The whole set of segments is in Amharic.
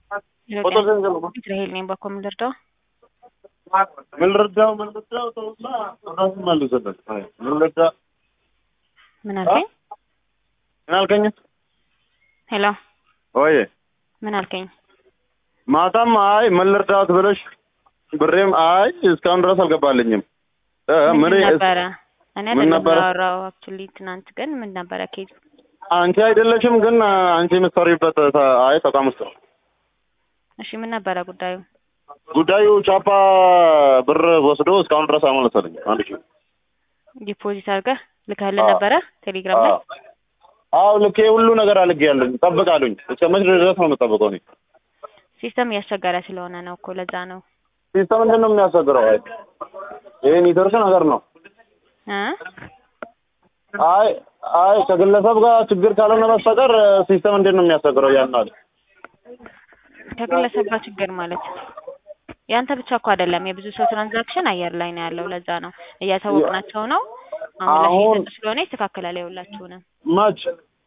ቁጥር ገንዘብ ነው። እስራኤል ነኝ። በኮ ምን ልርዳው? ምን ልርዳው? ምን ልርዳው? ተውና ራሱን መልስልን። አይ ምን ልርዳ? ምን አልከኝ? ምን አልከኝ? ሄሎ ወይ ምን አልከኝ? ማታም አይ ምን ልርዳት ብለሽ ብሬም አይ እስካሁን ድረስ አልገባልኝም። እ ምን ምን ነበረ? እኔ ምን አይደለም ነበረ? ያወራው አክቹሊ ትናንት ግን ምን ነበረ ኬዝ? አንቺ አይደለሽም ግን አንቺ የምትሰሪበት ተ- አይ ተቋም ውስጥ ነው እሺ ምን ነበረ ጉዳዩ? ጉዳዩ። ቻፓ ብር ወስዶ እስካሁን ድረስ አልመለሰልኝ። አንድ ሺህ ዲፖዚት አድርገህ ልከህልን አዎ። ነበረ ቴሌግራም ላይ? አዎ ልኬ ሁሉ ነገር አልጌ ያለኝ ጠብቃሉኝ። እስከ መቼ ድረስ ነው የምጠብቀው? እኔ ሲስተም እያስቸገረ ስለሆነ ነው እኮ ለዛ ነው ሲስተም ምንድን ነው የሚያስቸግረው? አይ ይሄ ኔትወርክ ነገር ነው። እ አይ አይ ከግለሰብ ጋር ችግር ካልሆነ በስተቀር ሲስተም እንዴት ነው የሚያስቸግረው? ያን አለ ከግለሰብ ጋር ችግር ማለት ያንተ ብቻ እኮ አይደለም የብዙ ሰው ትራንዛክሽን አየር ላይ ነው ያለው። ለዛ ነው እያሳወቅናቸው ነው። አሁን ላይ አሁን- እየሰጡ ስለሆነ ይስተካከላል። የሁላችሁንም መች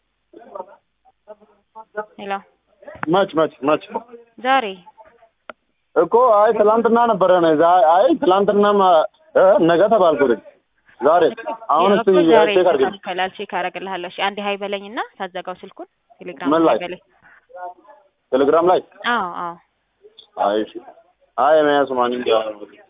ሄሎ መች መች መች ዛሬ እኮ አይ ትላንትና ነበረ ነው አይ ትላንትናም እ ነገ ተባልኩኝ ዛሬ አሁን ያው እስቲ እኮ ዛሬ ቼክ አድርጊ ይስተካከላል። ቼክ አደርግልሃለሁ። እሺ አንዴ ሀይ በለኝና ሳዘጋው ስልኩን ቴሌግራም ምን ላይ? ሀይ በለኝ። ቴሌግራም ላይ አዎ አዎ አይ እሺ አይ መያዝ ማን እንዲያ